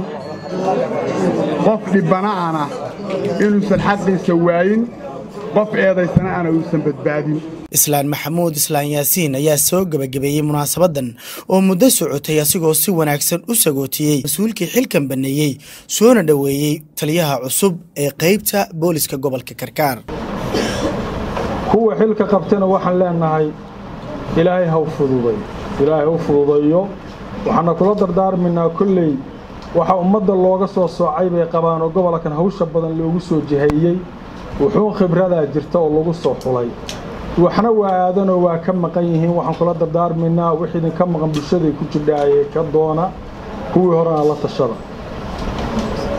qof dhibbana'ana inuusan xaqiisa waayin qof eedaysana ana uusan badbaadin islaan maxamuud islaan yaasiin ayaa soo gebagabeeyey munaasabadan oo muddo socotay asigoo si wanaagsan u sagootiyey mas-uulkii xilkan banneeyey soona dhoweeyey taliyaha cusub ee qaybta booliska gobolka karkaar kuwa xilka qabtana waxaan leenahay ilaahay ha u fududay ilaahay ha u fududayo waxaana kula dardaarmaynaa kolley waxa ummadda looga soo soocay bay qabaan oo gobolkan hawsha badan loogu soo jiheeyey wuxuu khibradaa jirta oo lagu soo xulay waxna waa aadanoo waa ka maqan yihiin waxaan kula dardaarmaynaa wix idinka maqan bulshaday ku jidhaaye ka doona kuwii horena la tashada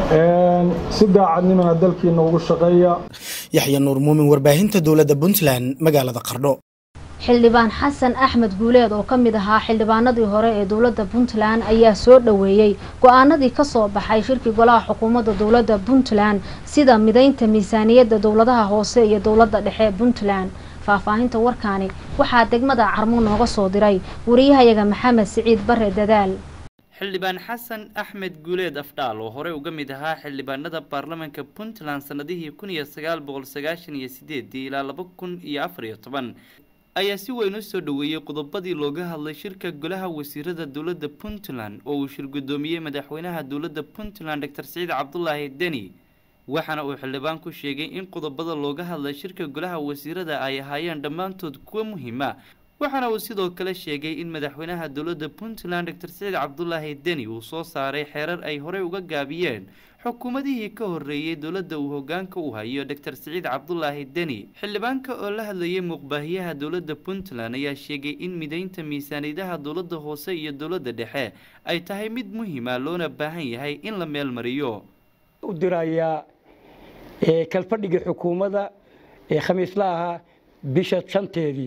si daacadnimana dalkiina ugu shaqeeya yaxya nuur muumin warbaahinta dowladda puntland magaalada qardho xildhibaan xasan axmed guuleed oo ka mid ahaa xildhibaanadii hore ee dowladda puntland ayaa soo dhoweeyey go-aanadii kasoo baxay shirkii golaha xukuumadda dowladda puntland sida mideynta miisaaniyadda dowladaha hoose iyo dowladda dhexe puntland faahfaahinta warkaani waxaa degmada carmo nooga soo diray wariyahayaga maxamed siciid bare dadaal xildhibaan xasan axmed guuleed afdhaal oo horey uga mid ahaa xildhibaanada baarlamaanka puntland sanadihii kun iyo sagaal boqol sagaashan iyo sideedii ilaa laba kun iyo afar iyo toban ayaa si weyn u soo dhoweeyey qodobadii looga hadlay shirka golaha wasiirada dowladda puntland oo uu shir guddoomiyey madaxweynaha dowladda puntland doctor siciid cabdulaahi deni waxaana uu xildhibaan ku sheegay in qodobada looga hadlay shirka golaha wasiirada ay ahaayeen dhammaantood kuwa muhiima waxaana uu sidoo kale sheegay in madaxweynaha dowladda puntland doctor siciid cabdulaahi deni uu soo saaray xeerar ay horey uga gaabiyeen xukuumadihii ka horreeyey dowladda uu hogaanka u hayo doctor siciid cabdulaahi deni xildhibaanka oo la hadlayay muuqbaahiyaha dowladda puntland ayaa sheegay in mideynta miisaaniyadaha dowladda hoose iyo dowladda dhexe ay tahay mid muhiima loona baahan yahay in la meel mariyo u dirayaa kalfadhigii xukuumadda ee khamiisla ahaa bisha shanteedii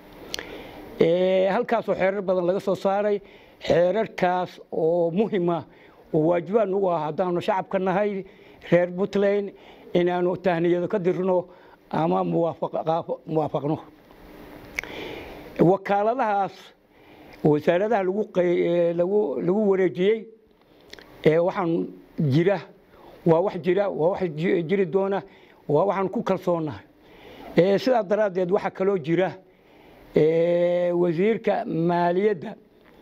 halkaasoo xeerar badan laga soo saaray xeerarkaas oo muhima oo waajibaan ugu ah haddaanu shacabka nahay reer puntland inaanu tahniyado ka dirno ama muwaafaqno wakaaladahaas wasaaradaha lagu wareejiyey waxaan jira waa wax jira waa wax jiri doona waa waxaan ku kalsoonahay sidaa daraaddeed waxaa kaloo jira wasiirka maaliyadda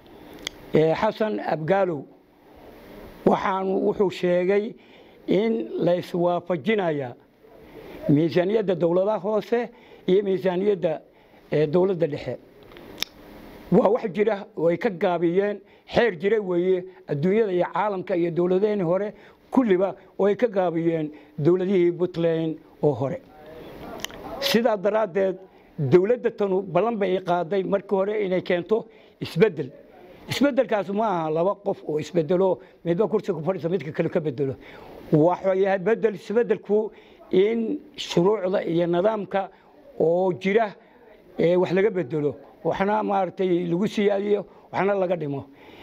xasan abgaalow waxaan wuxuu sheegay in la iswaafajinaya miisaaniyadda dowladaha hoose iyo miisaaniyadda dowladda dhexe waa wax jira way ka gaabiyeen xeer jira weeye adduunyada iyo caalamka iyo dowladaheenii hore kulliba way ka gaabiyeen dowladihii puntland oo hore sidaa daraaddeed dowladda tanu ballan bay qaaday markii hore inay keento isbeddel isbeddelkaas ma aha laba qof oo isbedelo midba kursiga ku fadhiisa midka kale ka bedelo waxuu yahay bedel isbeddelku in shuruucda iyo nidaamka oo jira wax laga bedelo waxna maaragtay lagu siyaadiyo waxna laga dhimo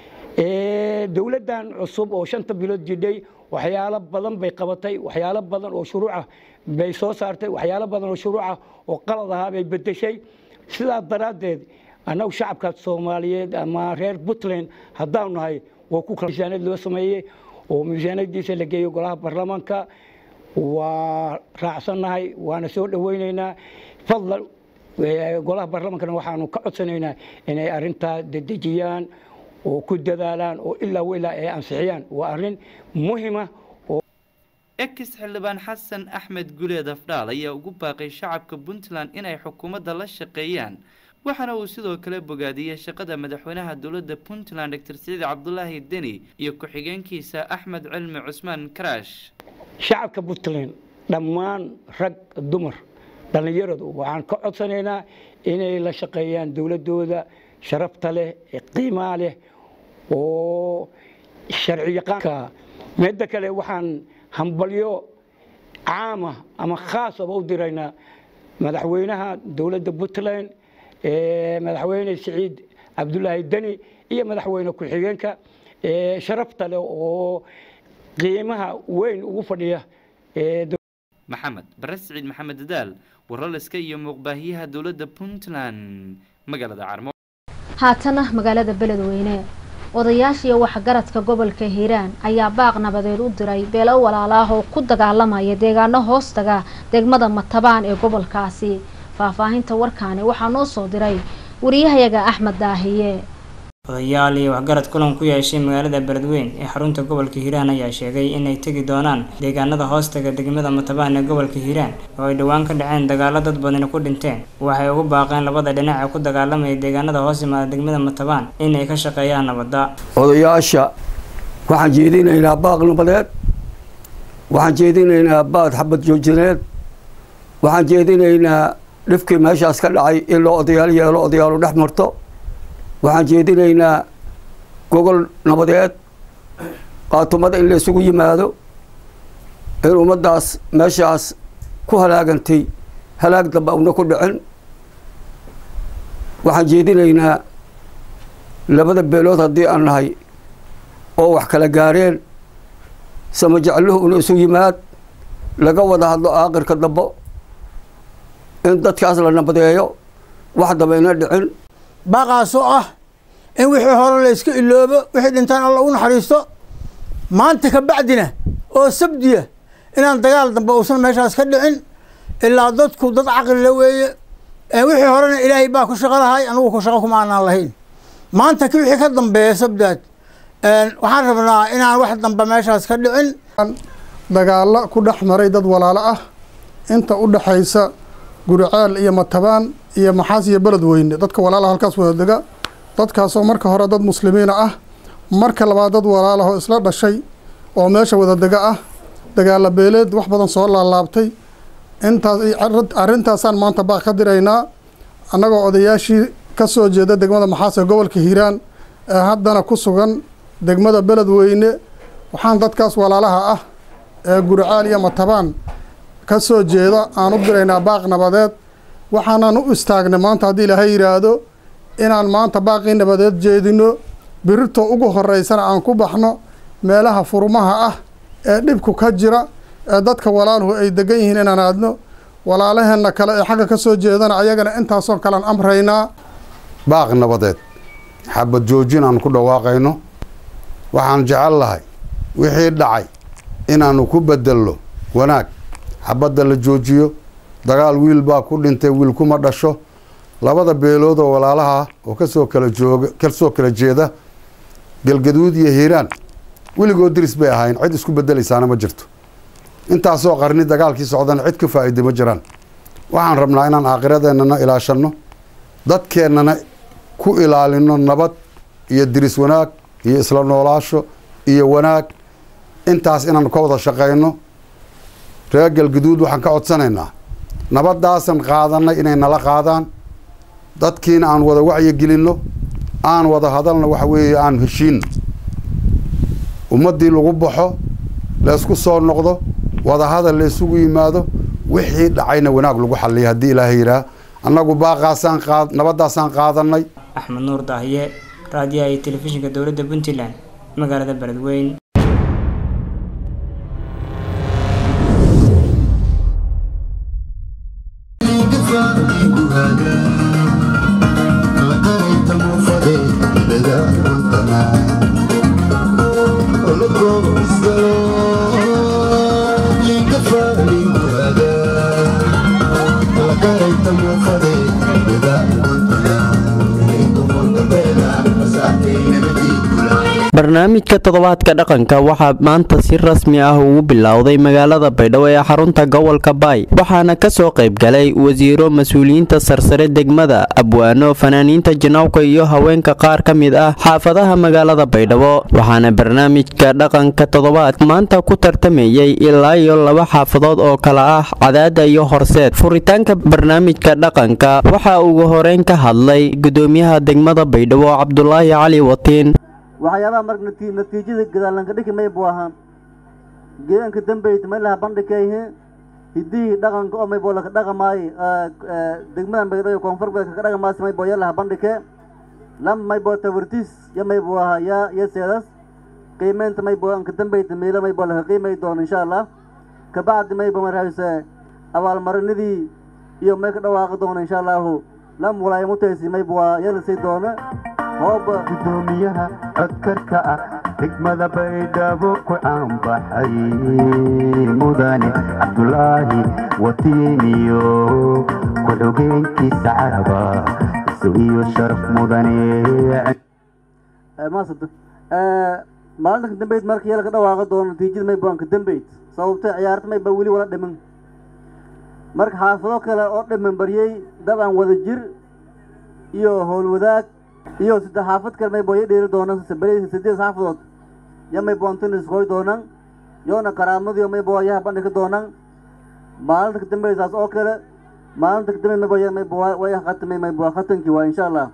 dowladdan cusub oo shanta bilood jidhay waxyaalo badan bay qabatay waxyaalo badan oo shuruuca bay soo saartay waxyaalo badan oo shuruuca oo qalad ahaa bay bedeshay sidaa daraaddeed annagu shacabka soomaaliyeed ama reer puntland haddaanu nahay waa ku miisaaniyad loo sameeyey oo miisaaniyadiisa la geeyo golaha baarlamaanka waa raacsannahay waana soo dhoweynaynaa fadlan golaha baarlamaankana waxaanu ka codsanaynaa inay arrintaa dedejiyaan oo ku dadaalaan oo ilaa ilaa ay ansixiyaan waa arrin muhima ex xildhibaan xasan axmed guleed afdhaal ayaa ugu baaqay shacabka puntland inay xukuumadda la shaqeeyaan waxaana uu sidoo kale bogaadiyey shaqada madaxweynaha dowladda puntland doctor siciid cabdulaahi deni iyo ku-xigeenkiisa axmed cilmi cusmaan karaash shacabka puntland dhammaan rag dumar dhallinyaradu waxaan ka codsanaynaa inay la shaqeeyaan dowladooda sharafta leh qiimaa leh oo sharci yaqaanka midda kale waxaan hambalyo caama ama khaasaba u diraynaa madaxweynaha dowladda puntland madaxweyne siciid cabdulaahi deni iyo madaxweyne ku-xigeenka sharafta leh oo qiimaha weyn ugu fadhiya maxamed bare siciid maxamed dadaal warlaliska iyo muuqbaahiyaha dowladda puntland magaalada carmo haatana magaalada beledweyne odayaashiiyo waxgaradka gobolka hiiraan ayaa baaq nabadeed u diray beelo walaalaah oo ku dagaalamaya deegaano hoostaga degmada matabaan ee gobolkaasi faahfaahinta warkaani waxaa noo soo diray wariyahayaga axmed daahiye odayaal iyo waxgarad kulan ku yeeshay magaalada beledweyn ee xarunta gobolka hiiraan ayaa sheegay inay tegi doonaan deegaanada hoostaga degmada matabaan ee gobolka hiiraan oo ay dhowaan ka dhaceen dagaalo dad badani ku dhinteen waxay ugu baaqeen labada dhinac ee ku dagaalamaya deegaanada hoos yimaada degmada matabaan inay ka shaqeeyaan nabadda odayaasha waxaan jeedinaynaa baaq nabadeed waxaan jeedinaynaa baad xabad joojineed waxaan jeedinaynaa dhifkii meeshaas ka dhacay in loo odayaal yeelo odayaalu dhex marto waxaan jeedinaynaa gogol nabadeed qaatumada in la isugu yimaado in ummaddaas meeshaas ku halaagantay halaag damba una ku dhicin waxaan jeedinaynaa labada beelood haddii aan nahay oo wax kala gaareen sama jecluhu inu isu yimaad laga wada hadlo aakhirka dambo in dadkaas la nabadeeyo wax daba ina dhicin baaqaasoo ah in wixii hore la iska iloobo wixii dhintaan alla u naxariisto maanta ka bacdina oo sabdiya inaan dagaal dambe uusan meeshaas ka dhicin ilaa dadku dad caqlila weeye wixii horena ilaahay baa ku shaqo lahay anugu ku shaqo kuma aanaan lahayn maanta ki wixii ka dambeeya sabdaad waxaan rabnaa inaan wax dambe meeshaas ka dhicin dagaalo ku dhex maray dad walaalo ah inta u dhexaysa guriceel iyo matabaan iyo maxaas iyo beled weyne dadka walaalaha halkaas wada dega dadkaasoo marka hore dad muslimiina ah marka labaad dad walaalahoo isla dhashay oo meesha wada dega ah dagaala beeleed wax badan soo laalaabtay intaas arrintaasaan maanta baaq ka diraynaa annagoo odayaashii ka soo jeeda degmada maxaas ee gobolka hiiraan ee haddana ku sugan degmada beled weyne waxaan dadkaas walaalaha ah ee gurcaal iyo matabaan ka soo jeeda aan u diraynaa baaq nabadeed waxaanan u istaagnay maanta haddii ilaahay yidhaahdo inaan maanta baaqii nabadeed jeedino birirto ugu horeysana aan ku baxno meelaha furmaha ah ee dhibku ka jira ee dadka walaaluhu ay degan yihiin inaan aadno walaalaheenna kale ee xagga ka soo jeedana ayagana intaasoo kalean amraynaa baaq nabadeed xabad joojin aan ku dhawaaqayno waxaan jecel lahay wixii dhacay inaannu ku bedelno wanaag xabadda la joojiyo dagaal wiil baa ku dhintay wiil kuma dhasho labada beelood oo walaalaha oo kasoo kala jooga kasoo kala jeeda galgaduud iyo hiiraan weligood diris bay ahayn cid isku bedelaysaana ma jirto intaasoo qarni dagaalkii socdana cid ka faa'iida ma jiraan waxaan rabnaa inaan aakhiradeennana ilaashanno dadkeennana ku ilaalino nabad iyo diris wanaag iyo isla noolaasho iyo wanaag intaas inaan ka wada shaqayno reer galgaduud waxaan ka codsanaynaa nabadaasan qaadanay inay nala qaadaan dadkiina aan wada wacyi gelinno aan wada hadalna waxa weeye aan heshiinno ummaddii lagu baxo laysku soo noqdo wada hadal la isugu yimaado wixii dhacayna wanaag lagu xalliya haddii ilaahay yidhaah annagu baaqaasaan qaad nabaddaasaan qaadanay axmed nuur daahiye raadiyaha iyo telefishinka dowladda puntland magaalada beledweyn barnaamijka toddobaadka dhaqanka waxaa maanta si rasmi ah ugu bilowday magaalada baydhabo ee xarunta gobolka baay waxaana kasoo qayb galay wasiiro mas-uuliyiinta sarsare degmada abwaano fanaaniinta janawka iyo haweenka qaar ka mid ah xaafadaha magaalada baydhabo waxaana barnaamijka dhaqanka toddobaad maanta ku tartamayay ilaa iyo laba xaafadood oo kala ah cadaada iyo horseed furitaanka barnaamijka dhaqanka waxaa ugu horeyn ka hadlay gudoomiyaha degmada baydhabo cabdulaahi cali watiin waxyaabaha marka nati natiijada gadaalanka dhiki may buu ahaan geedanka dambayta may laha bandhigayhe hidihii dhaqanka oo may boo laka dhaqamaaye degmadan baydhabo koonfur bay kaka dhaqamaasi may boo yalaha bandhike lam may boo tawartiis ya may buu ahaa ya ya seedas qiimeynta may boo anka dambayta meelo may boo laka qiimay doono insha allah kabacdi may boo marahayse abaalmarinadii iyo may ka dhawaaqi doono insha allahu lam walaaya mutaysi may buu yalasii doono hooba gudoomiyaha codkarka ah degmada baydhabo ku caanbaxay mudane cabdulaahi watiimiyo ku-xogeenkiisa caraba isu iyo sharaf mudane maasanta maalinta dambeyd marka yala ka dhawaaqi doono natiijada may buanka dambeyd sababtay ciyaarta may ba weli wala dhiman marka xaafado kale oo dhiman baryey dabcan wada jir iyo howlwadaag iyo saddex xaafad kale may boo ya dheeri doonaan beri sideed xaafadood ya may boontin iskoy doonaan yoona karaamadiyo may boo yaha bandhigi doonaan maalinta kadambe saas oo kale maalinta kadambe may boo ya may boo way khatamay may boo khatankii waa insha allah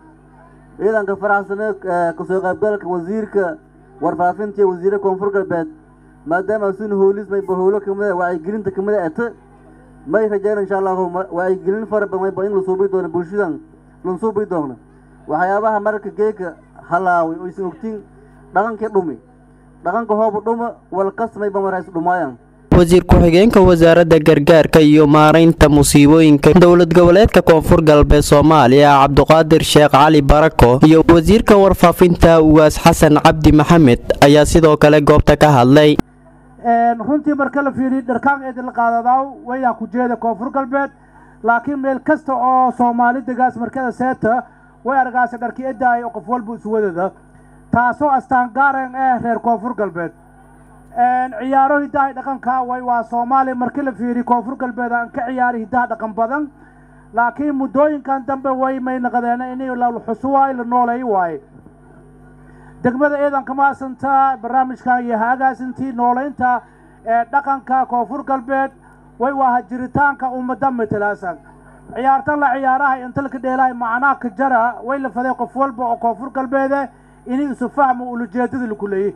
ciidanka faraxsane kasoo qaybgalka wasiirka warfaafinta iyo wasiire koonfur galbeed maadaama sun hoolis mayba howlo kamida wacyigelinta kamida ata may rajayna insha allahu wacyigelin fara badan mayba in la suubi doono bulshadan lan suubi doono waxyaabaha mararka geeka halaaway oo isan ogtiin dhaqankii dhumi dhaqanka hooba dhuma walkas mayba marays dhumaayaan wasiir ku-xigeenka wasaaradda gargaarka iyo maaraynta musiibooyinka dowlad goboleedka koonfur galbeed soomaaliya cabduqaadir sheekh cali barako iyo wasiirka warfaafinta ugaas xasan cabdi maxamed ayaa sidoo kale goobta ka hadlay runtii marka la fiiriyo dharkaan eedin la qaadadaaw wayaa ku jeeda koonfur galbeed laakiin meel kasta oo soomaali degaas markada seeta way argaasa dharki edaay oo qof walba iswadada taasoo astaan gaaren eh reer koonfur galbeed ciyaaro hidaha dhaqanka way waa soomaaliya markii la fiiriyo koonfur galbeed aan ka ciyaari hidaha dhaqan badan laakiin muddooyinkan dambe way may naqdeen in la xusu waayo la nooleey waaye degmada eedan kama hasantaa barnaamijkan iyo haagaasintii nooleynta ee dhaqanka koonfur galbeed way waa jiritaanka ummada matalaasan ciyaartan la ciyaaraha intalka dheelahay macnaa ka jara way la faday qof walba oo koonfur galbeede inay isu fahmo ulujeedada laku leeyay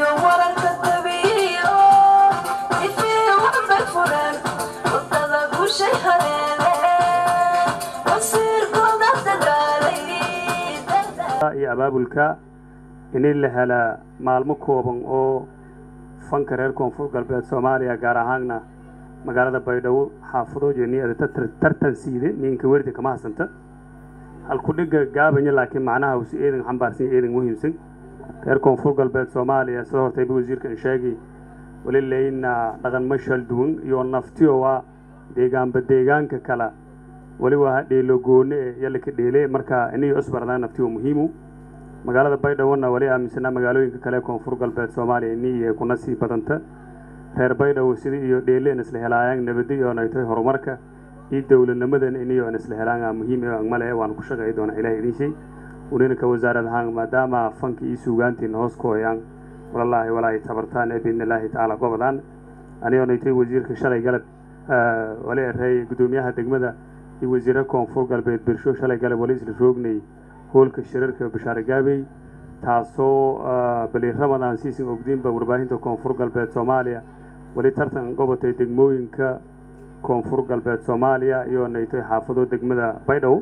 iyo abaabulka in la helaa maalmo kooban oo fanka reer koonfur galbeed soomaaliya gaar ahaanna magaalada baydhabo xaafadooda niyada tartan siide ninka werdi kama hasanta halkudhiga gaabanya laakiin macnaha usi eedan xambaarsan eedan muhiimsan reer koonfur galbeed soomaaliya sida hortayba wasiirkan sheegay wali leyna dhaqan mashal duwan iyo naftiyo waa deegaanba deegaanka kala wali waa dheelo goone e yalla ka dheele marka inay cusbarnaa naftiyo muhiimu magaalada baydhawona wali aaminsanaa magaalooyinka kale koonfur galbeed soomaaliya inii kuna sii badanta reer baydhabo sida iyo dheeleen isla helaayaan nabadi iyo ay tahay horumarka iyo dowladnimadan iniyo isla helaan muhiim male waan ku shaqay doona ilaah idin shay uninka wasaarad ahaan maadaama fanka iyo suugaantiina hoos ku hoyaan walallaahi walaahi tabartaan ee biidnillaahi tacaala gobodaan anigoona itay wasiirka shalay galab wali erey gudoomiyaha degmada iyo wasiire koonfur galbeed bersho shalay galab wali isla roognay hoolka shirarka bashaare gaabey taasoo bali ramadan siisin ogdiinba warbaahinta koonfur galbeed soomaaliya wali tartan gobotay degmooyinka koonfur galbeed soomaaliya iyo naytay xaafado degmada baydhabo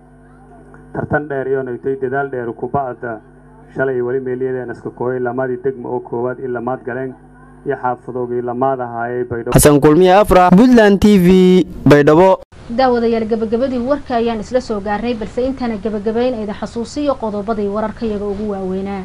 tartan dheer iyo naytay dadaal dheer kubacda shalay wali meelyadeen iska kooyay lamadii degma oo koowaad in lamaad galeen iyo xaafadoogii lamaad ahaayay baydhabo xasan kulmiye afra puntland t v baydhabo daawadayaal gabagabadii warka ayaan isla soo gaarnay balse intaana gabagabayn ayda xasuusiyo qodobadii wararkayaga ugu waaweynaa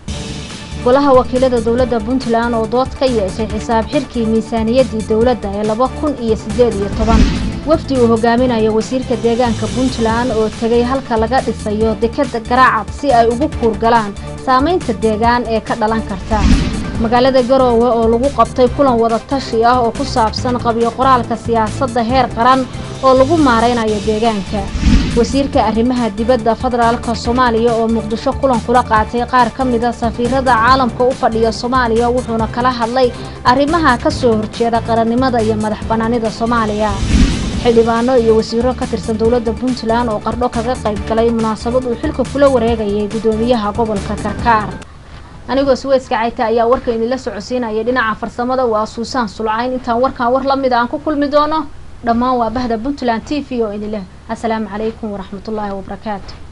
golaha wakiilada dowladda puntland oo dood ka yeeshay xisaab xirkii miisaaniyaddii dowladda ee laba kun iyo siddeed iyo toban wafdi uu hogaaminayo wasiirka deegaanka puntland oo tegay halka laga dhisayo dekadda garaacad si ay ugu kuurgalaan saamaynta deegaan ee ka dhalan karta magaalada garoowe oo lagu qabtay kulan wadatashi ah oo ku saabsan qabyo qoraalka siyaasadda heer qaran oo lagu maaraynayo deegaanka wasiirka arrimaha dibadda federaalka soomaaliya oo muqdisho kulan kula qaatay qaar ka mida safiirada caalamka u fadhiya soomaaliya wuxuuna kala hadlay arrimaha ka soo horjeeda qarannimada iyo madax bannaanida soomaaliya xildhibaano iyo wasiiro ka tirsan dowladda puntland oo qardho kaga qayb galay munaasabad uu xilka kula wareegayay guddoomiyaha gobolka karkaar anigoo suweyska cayta ayaa warka idinla socodsiinaya dhinaca farsamada waa suusaan sulcayn intaan warkan war la mida aan ku kulmi doono dhammaan waa bahda puntland t v oo idin leh asalaamu calaykum waraxmatullaahi wabarakaatu